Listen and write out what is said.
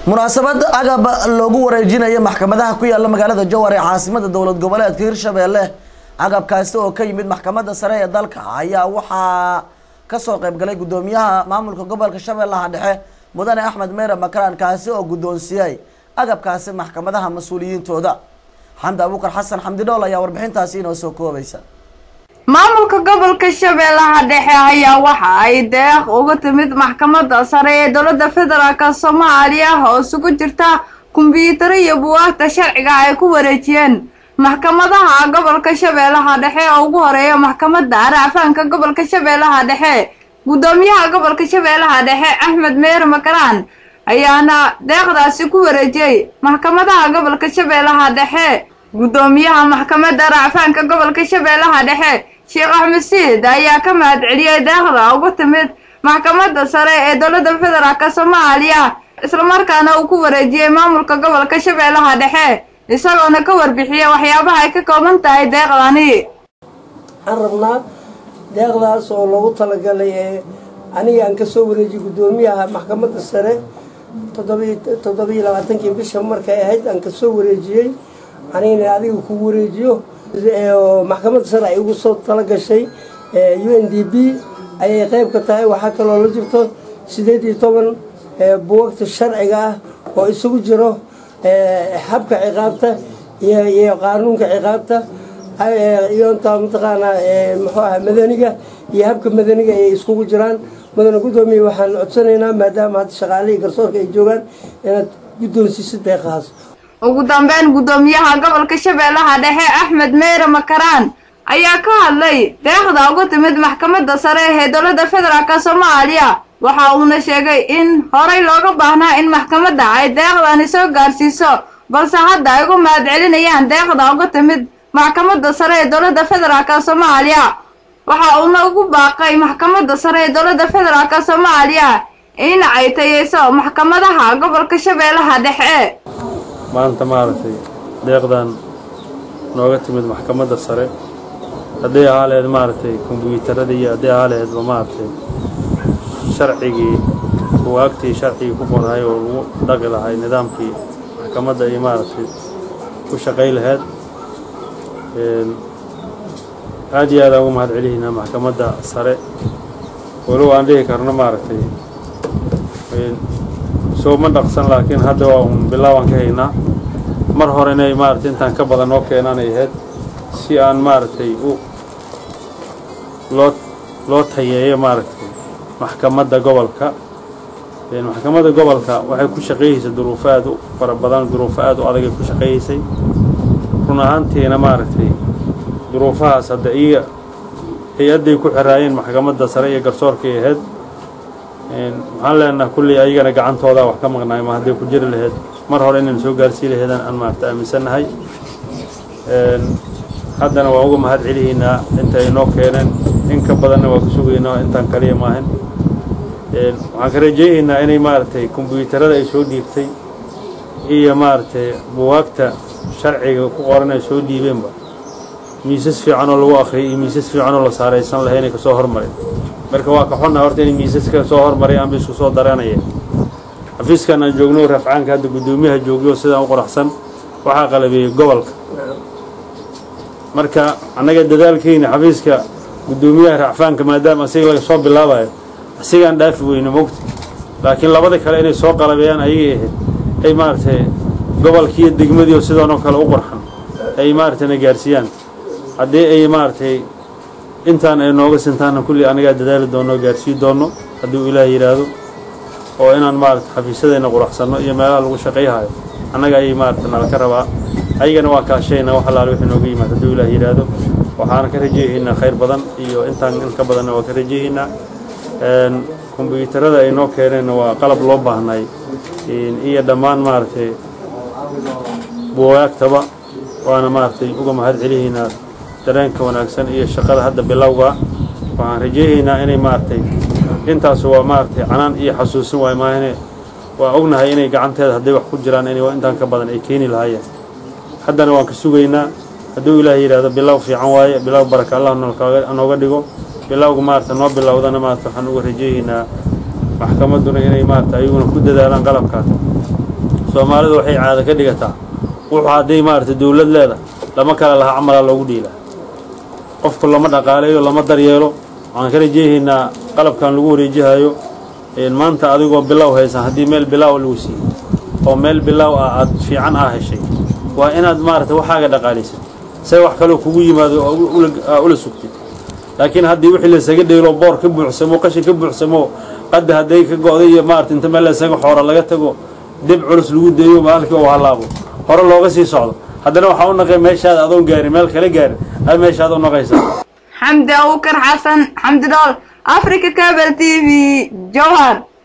munaasabad agab loogu wareejinayo maxkamadaha ku yaala magaalada jowhar ee caasimada dowlad goboleedka hirshabeelle agabkaasi oo ka yimid maxkamadda sare ee dalka ayaa waxaa kasoo qaybgalay guddoomiyaha maamulka gobolka shabeellaha dhexe mudane axmed meere makaraan kaasi oo guddoonsiiyey agabkaasi maxkamadaha mas-uuliyiintooda xamdi abuukar xasan xamdi dhool ayaa warbixintaasi inoo soo koobaysa maamulka gobolka shabeellaha dhexe ayaa waxa ay deeq uga timid maxkamadda sare ee dowladda federaalk soomaaliya oo isugu jirta kumbiyuutaro iyo buwaagta sharciga ay ku wareejiyeen maxkamadaha gobolka shabeellaha dhexe oo ugu horeeya maxkamadda racfaanka gobolka shabeellaha dhexe guddoomiyaha gobolka shabeellaha dhexe axmed meere makaraan ayaana deeqdaasi ku wareejiyey maxkamadaha gobolka shabeellaha dhexe guddoomiyaha maxkamadda racfaanka gobolka shabeellaha dhexe sheekh axmed siid ayaa ka mahad celiyey deeqda ugu timid maxkamadda sare ee dowladda federaalk soomaaliya islamarkaana uu ku wareejiyey maamulka gobolka shabeellaha dhexe isagoona ka warbixiyey waxyaabaha ay ka kooban tahay deeqdani waxaan rabnaa deeqdaas oo loogu talagalay ee aniga aan kasoo wareejiyey guddoomiyaha maxkamadda sare toddobiyo labaatankii bisha markay ahayd aan kasoo wareejiyey anigana adiga kugu wareejiyo maxkamadda sare ay ugu soo talagashay u n d b ayay qeyb ka tahay waxaa kaloo la jirto sideed iyo toban buwagta sharciga ah oo isugu jiro habka ciqaabta iyo qaanuunka ciqaabta iyonta mataqaanaa muxuu aha madaniga iyo habka madaniga ay iskugu jiraan mudane guddoomiye waxaan codsanaynaa maadaama hadda shaqaalihii garsoorka ay joogaan inaad guddoonsiisid deeqahaas ugu dambeyn guddoomiyaha gobolka shabeellaha dhexe axmed meere makaraan ayaa ka hadlay deeqda uga timid maxkamadda sare ee dowladda federaalk soomaaliya waxa uuna sheegay in horay looga baahnaa in maxkamadda ay deeqdani soo gaarsiiso balse hadda ay ugu mahad celinayaan deeqda uga timid maxkamadda sare ee dowladda federaalk soomaaliya waxa uuna ugu baaqay maxkamadda sare ee dowladda federaalk soomaaliya in ay tayeyso maxkamadaha gobolka shabeellaha dhexe maanta maaragtay deeqdan nooga timid maxkamadda sare hadday ahaa laheyd maaragtay kombyuutarada iyo hadday ahaa laheydba maaragtay sharcigii buwaagtii sharcigii ku qorhay oo lagu dhaqi lahay nidaamkii maxkamadda ay maaragtay ku shaqay laheyd aad iyo aadaan ugu mahad celihiynaa maxkamadda sare walow aan dhihi karno maaragtay soo ma dhaqsan laakiin hadda waa un bilaabaan ka haynaa mar hore inay maaragtay intaan ka badan noo keenaan ay ahayd si aan maaragtay u loo loo tayeeyo maaragtay maxkamadda gobolka maxkamadda gobolka waxay ku shaqeeyeysay duruufo aad u fara badan duruufo aad u adagay ku shaqeeyeysay run ahaantiina maaragtay duruufahaas hadda iyo hay-adday ku xiraayeen maxkamadda sare iyo garsoorkay ahayd waxaan leenaha kulley ayagana gacantooda wax ka maqnaay ma hadday ku jiri lahayd mar hore inaynu soo gaarsii laheedaan aan maarata aaminsannahay haddana waan uga mahad celihiynaa inta ay noo keeneen in ka badanna waa ku sugaynaa intaan kaliya maahan waxaan ka rajaynaynaa inay maaragtay kombyuutarada ay soo dhiibtay iyo maaragtay buwaagta sharciga ku qoran ay soo dhiibeenba miisas fiican oo lagu akhriyay iyo miisas fiican oo la saaraysan lahay inay kasoo hormareen marka waa ka xonna horta inay miisaska soo hormaray aanba isku soo daranaya xafiiskan aan joogno rafcaanka hadda guddoomiyaha joogyo sidaan u qoraxsan waxaa qalabeeyey gobolka marka annaga dadaalkeyna xafiiska guddoomiyaha racfaanka maadaama asiga laga soo bilaabayo asigaan dhaafi weyno mogta laakiin labada kale inay soo qalabeeyaan ayagay ahayd ay maaragtay gobolkiiyo degmadiio sidoonoo kale u qorxan ay maaragtay na gaarsiiyaan haddii ay maaragtay intaan ay nooga sintaana kulli anagaa dadaali doonno gaarsii doonno hadduu ilaah yidhaahdo oo inaan maarata xafiisyadayna quraxsanno iyo meelaha lagu shaqayhayo annaga ayay maarata nala ka rabaa ayagana waa kaashayna wax allaale wixii nooga yimaad hadduu ilaah yidhaahdo waxaana ka rajayhaynaa khayr badan iyo intaan in ka badanna waa ka rajayhaynaa kombyuutarada ay noo keeneenna waa qalab loo baahnay iyo dhammaan maaragtay buwaagtaba waana maaragtay uga mahad celihaynaa dareenka wanaagsan iyo shaqada hadda bilowga waxaan rajayhaynaa inay maaragtay intaas waa maaragtay canaan iyo xasuusin waay maahane waa ognahay inay gacanteeda hadday wax ku jiraan in intaan ka badan ay keeni lahaayeen haddana waan ka sugaynaa hadduu ilaah yidhaahdo bilow fiican waaye bilow baraka allah nooga dhigo bilowga maarata noo bilowdana maarata waxaan uga rajayhaynaa maxkamadduna inay maarata ayaguna ku dadaalaan qalabkaas soomaalidu waxay caado ka dhigataa wuxuu hadday maaragtay dowlad leedahay lama kala laha camalaa loogu dhiilaa qofku lama dhaqaaleeyo lama daryeelo waxaan ka rajeehaynaa qalabkan lagu wareejihayo maanta adigoo bilow haysan haddii meel bilaaw lagu siiyey oo meel bilaaw ah aad fiican aa heshay waa inaad maaragtay waxaaga dhaqaalaysid say wax kaloo kugu yimaado oo ula sugtid laakiin haddii wixii laysaga dheelo boor ka buuxsamo qashin ka buuxsamo qadda hadday ka go'day iyo maarata inta meel laysaga xoora laga tago dib culus lagu deeyo maalinkai uu hallaabo hore looga sii socdo haddana waxaa u naqay meeshaada adoon gaarin meel kala gaarin ay meeshaada u naqaysaa xamdi abukar xasan xamdi dhool africa cable t v jowhar